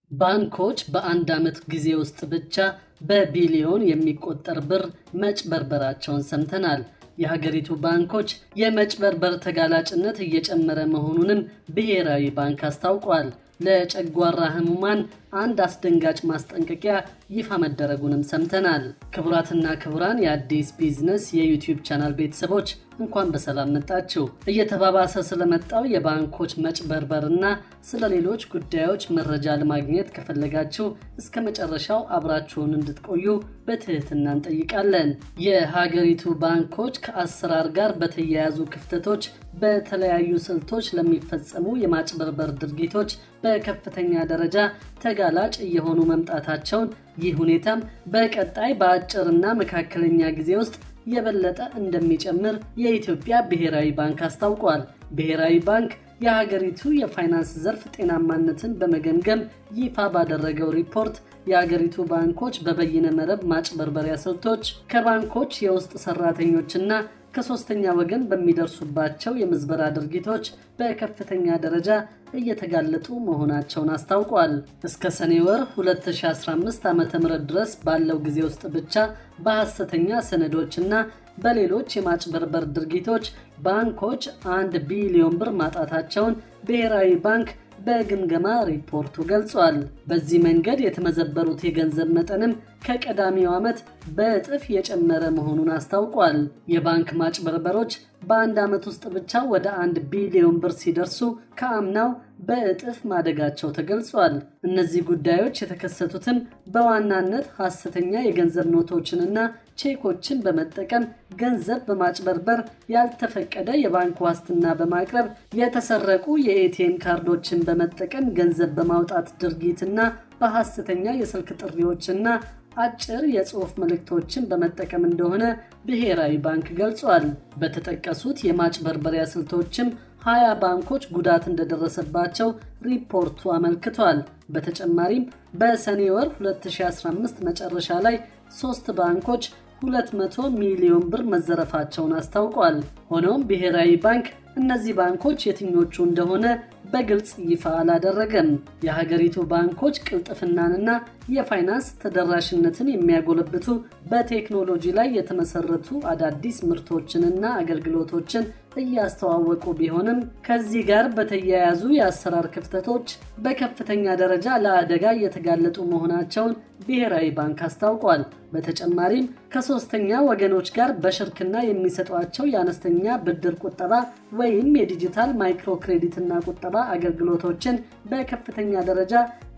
ባንኮች በአንድ ዓመት ጊዜ ውስጥ ብቻ በቢሊዮን የሚቆጠር ብር መጭበርበራቸውን ሰምተናል። የሀገሪቱ ባንኮች የመጭበርበር ተጋላጭነት እየጨመረ መሆኑንም ብሔራዊ ባንክ አስታውቋል። ለጨጓራ ህሙማን አንድ አስደንጋጭ ማስጠንቀቂያ ይፋ መደረጉንም ሰምተናል። ክቡራትና ክቡራን የአዲስ ቢዝነስ የዩቲዩብ ቻናል ቤተሰቦች እንኳን በሰላም መጣችሁ። እየተባባሰ ስለመጣው የባንኮች መጭበርበርና ስለ ሌሎች ጉዳዮች መረጃ ለማግኘት ከፈለጋችሁ እስከ መጨረሻው አብራችሁን እንድትቆዩ በትህትና እንጠይቃለን። የሀገሪቱ ባንኮች ከአሰራር ጋር በተያያዙ ክፍተቶች በተለያዩ ስልቶች ለሚፈጸሙ የማጭበርበር ድርጊቶች በከፍተኛ ደረጃ ተጋላጭ እየሆኑ መምጣታቸውን ይህ ሁኔታም በቀጣይ በአጭርና መካከለኛ ጊዜ ውስጥ የበለጠ እንደሚጨምር የኢትዮጵያ ብሔራዊ ባንክ አስታውቋል። ብሔራዊ ባንክ የሀገሪቱ የፋይናንስ ዘርፍ ጤናማነትን በመገምገም ይፋ ባደረገው ሪፖርት የሀገሪቱ ባንኮች በበይነ መረብ ማጭበርበሪያ ስልቶች ከባንኮች የውስጥ ሰራተኞችና ከሶስተኛ ወገን በሚደርሱባቸው የምዝበራ ድርጊቶች በከፍተኛ ደረጃ እየተጋለጡ መሆናቸውን አስታውቋል። እስከ ሰኔ ወር 2015 ዓ ም ድረስ ባለው ጊዜ ውስጥ ብቻ በሐሰተኛ ሰነዶችና በሌሎች የማጭበርበር ድርጊቶች ባንኮች አንድ ቢሊዮን ብር ማጣታቸውን ብሔራዊ ባንክ በግምገማ ሪፖርቱ ገልጿል። በዚህ መንገድ የተመዘበሩት የገንዘብ መጠንም ከቀዳሚው ዓመት በእጥፍ የጨመረ መሆኑን አስታውቋል። የባንክ ማጭበርበሮች በአንድ ዓመት ውስጥ ብቻ ወደ አንድ ቢሊዮን ብር ሲደርሱ ከአምናው በእጥፍ ማደጋቸው ተገልጿል። እነዚህ ጉዳዮች የተከሰቱትም በዋናነት ሐሰተኛ የገንዘብ ኖቶችንና ቼኮችን በመጠቀም ገንዘብ በማጭበርበር ያልተፈቀደ የባንክ ዋስትና በማቅረብ የተሰረቁ የኤቲኤም ካርዶችን በመጠቀም ገንዘብ በማውጣት ድርጊትና በሐሰተኛ የስልክ ጥሪዎችና አጭር የጽሑፍ መልእክቶችን በመጠቀም እንደሆነ ብሔራዊ ባንክ ገልጿል። በተጠቀሱት የማጭበርበሪያ ስልቶችም ሀያ ባንኮች ጉዳት እንደደረሰባቸው ሪፖርቱ አመልክቷል። በተጨማሪም በሰኔ ወር 2015 መጨረሻ ላይ ሶስት ባንኮች 200 ሚሊዮን ብር መዘረፋቸውን አስታውቋል። ሆኖም ብሔራዊ ባንክ እነዚህ ባንኮች የትኞቹ እንደሆነ በግልጽ ይፋ አላደረገም። የሀገሪቱ ባንኮች ቅልጥፍናንና የፋይናንስ ተደራሽነትን የሚያጎለብቱ በቴክኖሎጂ ላይ የተመሰረቱ አዳዲስ ምርቶችንና አገልግሎቶችን እያስተዋወቁ ቢሆንም ከዚህ ጋር በተያያዙ የአሰራር ክፍተቶች በከፍተኛ ደረጃ ለአደጋ እየተጋለጡ መሆናቸውን ብሔራዊ ባንክ አስታውቋል። በተጨማሪም ከሶስተኛ ወገኖች ጋር በሽርክና የሚሰጧቸው የአነስተኛ ብድር ቁጠባ ወይም የዲጂታል ማይክሮ ክሬዲትና ቁጠባ አገልግሎቶችን በከፍተኛ ደረጃ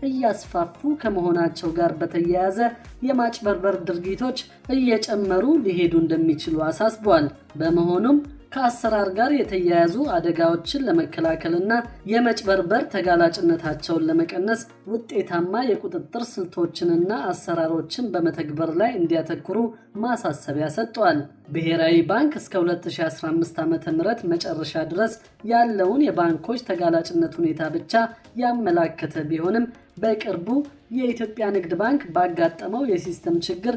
እያስፋፉ ከመሆናቸው ጋር በተያያዘ የማጭበርበር ድርጊቶች እየጨመሩ ሊሄዱ እንደሚችሉ አሳስቧል። በመሆኑም ከአሰራር ጋር የተያያዙ አደጋዎችን ለመከላከልና የመጭበርበር ተጋላጭነታቸውን ለመቀነስ ውጤታማ የቁጥጥር ስልቶችንና አሰራሮችን በመተግበር ላይ እንዲያተኩሩ ማሳሰቢያ ሰጥቷል። ብሔራዊ ባንክ እስከ 2015 ዓ ም መጨረሻ ድረስ ያለውን የባንኮች ተጋላጭነት ሁኔታ ብቻ ያመላከተ ቢሆንም በቅርቡ የኢትዮጵያ ንግድ ባንክ ባጋጠመው የሲስተም ችግር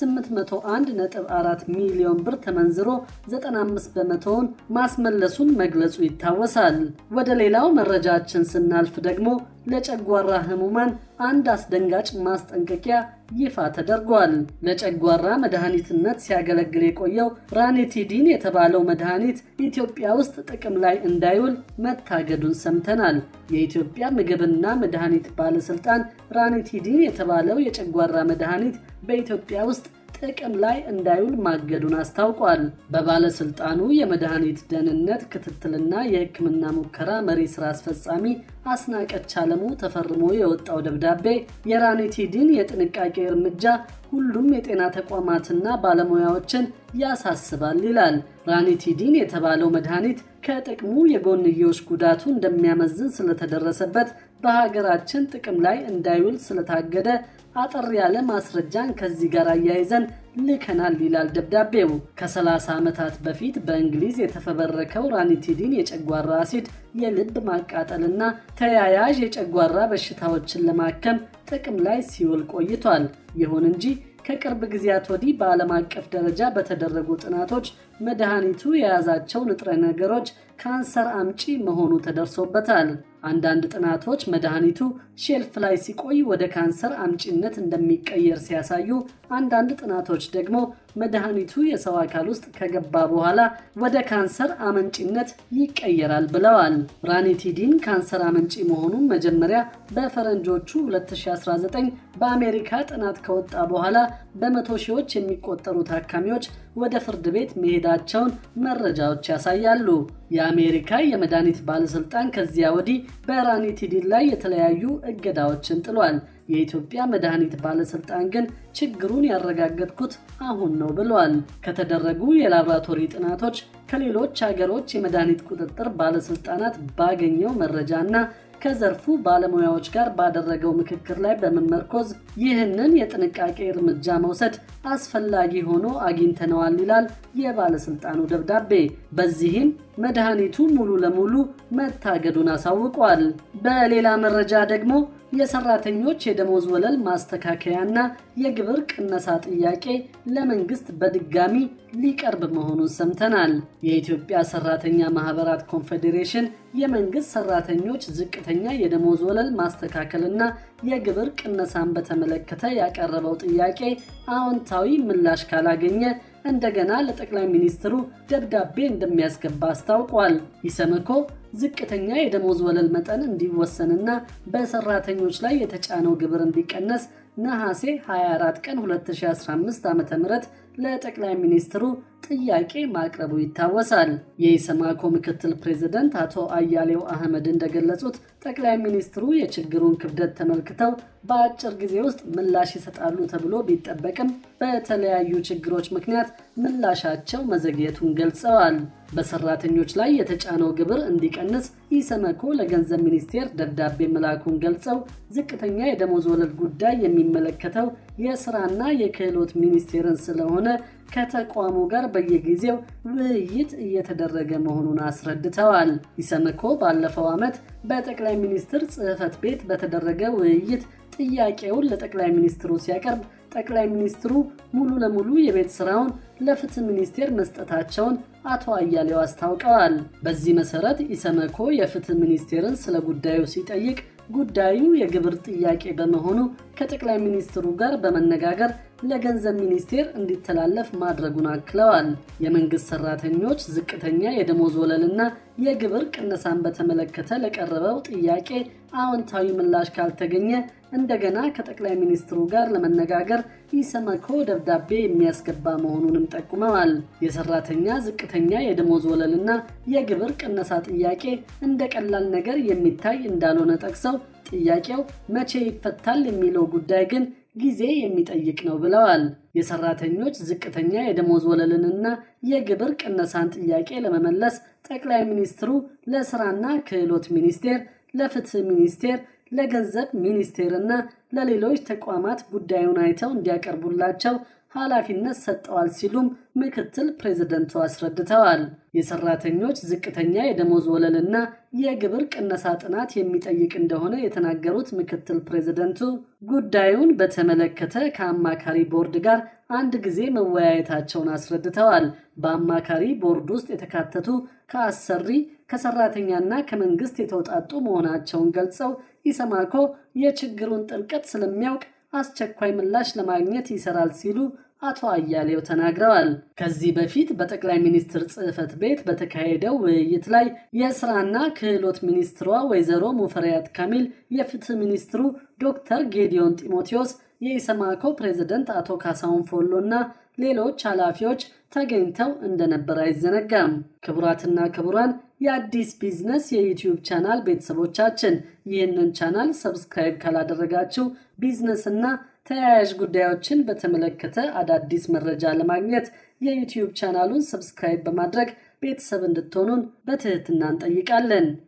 801.4 ሚሊዮን ብር ተመንዝሮ 95 በመቶውን ማስመለሱን መግለጹ ይታወሳል። ወደ ሌላው መረጃችን ስናልፍ ደግሞ ለጨጓራ ህሙማን አንድ አስደንጋጭ ማስጠንቀቂያ ይፋ ተደርጓል። ለጨጓራ መድኃኒትነት ሲያገለግል የቆየው ራኒቲዲን የተባለው መድኃኒት ኢትዮጵያ ውስጥ ጥቅም ላይ እንዳይውል መታገዱን ሰምተናል። የኢትዮጵያ ምግብና መድኃኒት ባለስልጣን ራኒቲዲን የተባለው የጨጓራ መድኃኒት በኢትዮጵያ ውስጥ ጥቅም ላይ እንዳይውል ማገዱን አስታውቋል። በባለስልጣኑ የመድኃኒት ደህንነት ክትትልና የሕክምና ሙከራ መሪ ስራ አስፈጻሚ አስናቀች አለሙ ተፈርሞ የወጣው ደብዳቤ የራኒቲዲን የጥንቃቄ እርምጃ ሁሉም የጤና ተቋማትና ባለሙያዎችን ያሳስባል ይላል። ራኒቲዲን የተባለው መድኃኒት ከጥቅሙ የጎንዮሽ ጉዳቱ እንደሚያመዝን ስለተደረሰበት በሀገራችን ጥቅም ላይ እንዳይውል ስለታገደ አጠር ያለ ማስረጃን ከዚህ ጋር አያይዘን ልከናል ይላል ደብዳቤው። ከ30 ዓመታት በፊት በእንግሊዝ የተፈበረከው ራኒቲዲን የጨጓራ አሲድ የልብ ማቃጠልና ተያያዥ የጨጓራ በሽታዎችን ለማከም ጥቅም ላይ ሲውል ቆይቷል። ይሁን እንጂ ከቅርብ ጊዜያት ወዲህ በዓለም አቀፍ ደረጃ በተደረጉ ጥናቶች መድኃኒቱ የያዛቸው ንጥረ ነገሮች ካንሰር አምጪ መሆኑ ተደርሶበታል። አንዳንድ ጥናቶች መድኃኒቱ ሼልፍ ላይ ሲቆይ ወደ ካንሰር አምጪነት እንደሚቀየር ሲያሳዩ፣ አንዳንድ ጥናቶች ደግሞ መድኃኒቱ የሰው አካል ውስጥ ከገባ በኋላ ወደ ካንሰር አመንጪነት ይቀየራል ብለዋል። ራኒቲዲን ካንሰር አመንጪ መሆኑን መጀመሪያ በፈረንጆቹ 2019 በአሜሪካ ጥናት ከወጣ በኋላ በመቶ ሺዎች የሚቆጠሩ ታካሚዎች ወደ ፍርድ ቤት መሄዳቸውን መረጃዎች ያሳያሉ። የአሜሪካ የመድኃኒት ባለሥልጣን ከዚያ ወዲህ በራኒቲዲን ላይ የተለያዩ እገዳዎችን ጥሏል። የኢትዮጵያ መድኃኒት ባለሥልጣን ግን ችግሩን ያረጋገጥኩት አሁን ነው ብሏል። ከተደረጉ የላቦራቶሪ ጥናቶች ከሌሎች ሀገሮች የመድኃኒት ቁጥጥር ባለሥልጣናት ባገኘው መረጃና ከዘርፉ ባለሙያዎች ጋር ባደረገው ምክክር ላይ በመመርኮዝ ይህንን የጥንቃቄ እርምጃ መውሰድ አስፈላጊ ሆኖ አግኝተነዋል ይላል የባለሥልጣኑ ደብዳቤ። በዚህም መድኃኒቱ ሙሉ ለሙሉ መታገዱን አሳውቋል። በሌላ መረጃ ደግሞ የሰራተኞች የደሞዝ ወለል ማስተካከያና የግብር ቅነሳ ጥያቄ ለመንግስት በድጋሚ ሊቀርብ መሆኑን ሰምተናል። የኢትዮጵያ ሰራተኛ ማህበራት ኮንፌዴሬሽን የመንግስት ሰራተኞች ዝቅተኛ የደሞዝ ወለል ማስተካከልና የግብር ቅነሳን በተመለከተ ያቀረበው ጥያቄ አዎንታዊ ምላሽ ካላገኘ እንደገና ለጠቅላይ ሚኒስትሩ ደብዳቤ እንደሚያስገባ አስታውቋል። ኢሰመኮ ዝቅተኛ የደሞዝ ወለል መጠን እንዲወሰንና በሰራተኞች ላይ የተጫነው ግብር እንዲቀነስ ነሐሴ 24 ቀን 2015 ዓ ም ለጠቅላይ ሚኒስትሩ ጥያቄ ማቅረቡ ይታወሳል። የኢሰማኮ ምክትል ፕሬዝደንት አቶ አያሌው አህመድ እንደገለጹት ጠቅላይ ሚኒስትሩ የችግሩን ክብደት ተመልክተው በአጭር ጊዜ ውስጥ ምላሽ ይሰጣሉ ተብሎ ቢጠበቅም በተለያዩ ችግሮች ምክንያት ምላሻቸው መዘግየቱን ገልጸዋል። በሰራተኞች ላይ የተጫነው ግብር እንዲቀንስ ኢሰመኮ ለገንዘብ ሚኒስቴር ደብዳቤ መላኩን ገልጸው ዝቅተኛ የደሞዝ ወለል ጉዳይ የሚመለከተው የስራና የክህሎት ሚኒስቴርን ስለሆነ ከተቋሙ ጋር በየጊዜው ውይይት እየተደረገ መሆኑን አስረድተዋል። ኢሰመኮ ባለፈው ዓመት በጠቅላይ ሚኒስትር ጽሕፈት ቤት በተደረገ ውይይት ጥያቄውን ለጠቅላይ ሚኒስትሩ ሲያቀርብ ጠቅላይ ሚኒስትሩ ሙሉ ለሙሉ የቤት ስራውን ለፍትህ ሚኒስቴር መስጠታቸውን አቶ አያሌው አስታውቀዋል። በዚህ መሰረት ኢሰመኮ የፍትህ ሚኒስቴርን ስለ ጉዳዩ ሲጠይቅ ጉዳዩ የግብር ጥያቄ በመሆኑ ከጠቅላይ ሚኒስትሩ ጋር በመነጋገር ለገንዘብ ሚኒስቴር እንዲተላለፍ ማድረጉን አክለዋል። የመንግስት ሰራተኞች ዝቅተኛ የደሞዝ ወለልና የግብር ቅነሳን በተመለከተ ለቀረበው ጥያቄ አዎንታዊ ምላሽ ካልተገኘ እንደገና ከጠቅላይ ሚኒስትሩ ጋር ለመነጋገር ኢሰመኮ ደብዳቤ የሚያስገባ መሆኑንም ጠቁመዋል። የሰራተኛ ዝቅተኛ የደሞዝ ወለልና የግብር ቅነሳ ጥያቄ እንደ ቀላል ነገር የሚታይ እንዳልሆነ ጠቅሰው ጥያቄው መቼ ይፈታል የሚለው ጉዳይ ግን ጊዜ የሚጠይቅ ነው ብለዋል። የሰራተኞች ዝቅተኛ የደሞዝ ወለልንና የግብር ቅነሳን ጥያቄ ለመመለስ ጠቅላይ ሚኒስትሩ ለስራና ክህሎት ሚኒስቴር፣ ለፍትህ ሚኒስቴር፣ ለገንዘብ ሚኒስቴርና ለሌሎች ተቋማት ጉዳዩን አይተው እንዲያቀርቡላቸው ኃላፊነት ሰጠዋል ሲሉም ምክትል ፕሬዝደንቱ አስረድተዋል። የሰራተኞች ዝቅተኛ የደሞዝ ወለልና የግብር ቅነሳ ጥናት የሚጠይቅ እንደሆነ የተናገሩት ምክትል ፕሬዝደንቱ ጉዳዩን በተመለከተ ከአማካሪ ቦርድ ጋር አንድ ጊዜ መወያየታቸውን አስረድተዋል። በአማካሪ ቦርድ ውስጥ የተካተቱ ከአሰሪ ከሰራተኛና ከመንግስት የተውጣጡ መሆናቸውን ገልጸው ኢሰማኮ የችግሩን ጥልቀት ስለሚያውቅ አስቸኳይ ምላሽ ለማግኘት ይሰራል ሲሉ አቶ አያሌው ተናግረዋል። ከዚህ በፊት በጠቅላይ ሚኒስትር ጽሕፈት ቤት በተካሄደው ውይይት ላይ የስራና ክህሎት ሚኒስትሯ ወይዘሮ ሙፈሪያት ካሚል፣ የፍትህ ሚኒስትሩ ዶክተር ጌዲዮን ጢሞቴዎስ፣ የኢሰማኮ ፕሬዝደንት አቶ ካሳሁን ፎሎ እና ሌሎች ኃላፊዎች ተገኝተው እንደነበር አይዘነጋም። ክቡራትና ክቡራን የአዲስ ቢዝነስ የዩቲዩብ ቻናል ቤተሰቦቻችን ይህንን ቻናል ሰብስክራይብ ካላደረጋችሁ ቢዝነስና ተያያዥ ጉዳዮችን በተመለከተ አዳዲስ መረጃ ለማግኘት የዩቲዩብ ቻናሉን ሰብስክራይብ በማድረግ ቤተሰብ እንድትሆኑን በትህትና እንጠይቃለን።